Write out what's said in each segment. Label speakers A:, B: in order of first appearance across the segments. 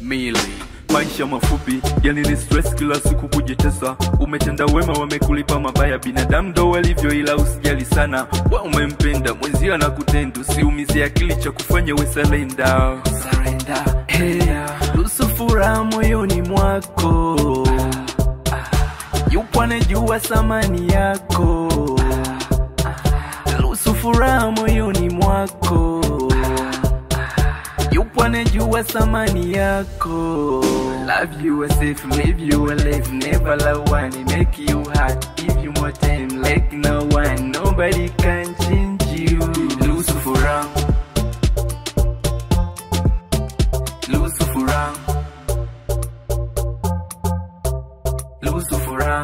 A: mili maisha mafupi yani ni stress kila siku kujitesa umetenda wema wamekulipa mabaya binadamu ndo walivyo ila usijali sana wa umempenda mwenzio na kutenda usiumizie akili cha kufanya we salenda hey, ruhusu furaha moyoni mwako yupo anajua thamani yako ruhusu furaha moyoni mwako yupo anajua thamani yako love you safe live you alive never love one make you hard give you more time like no one nobody can change you ruhusu furaha ruhusu furaha ruhusu furaha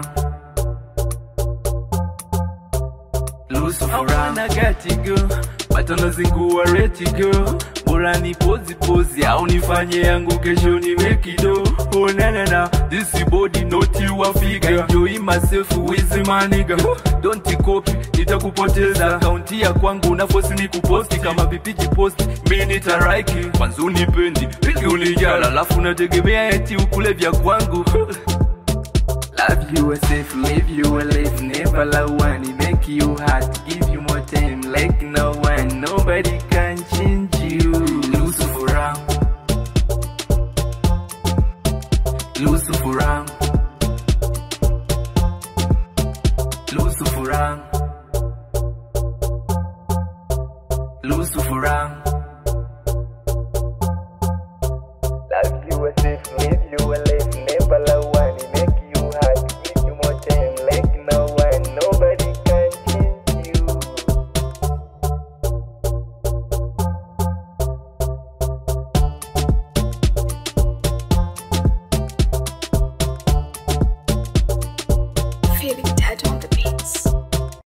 A: ruhusu furaha na gati go batano zingua reti go bora ni pozi pozi au nifanye yangu kesho niwe kido onanana this body not your figure enjoy myself with my nigga don't copy nitakupoteza akaunti ya kwangu na force ni kuposti kama vipiji post mimi nitaraiki kwanza unipendi pili unijala alafu nategemea eti ukule vya kwangu Love you a safe, live you a life, never love one, make you hard, give you more time like no one, nobody can change you. Lucifer, Lucifer, Lucifer, Lucifer. Love you a safe, live you a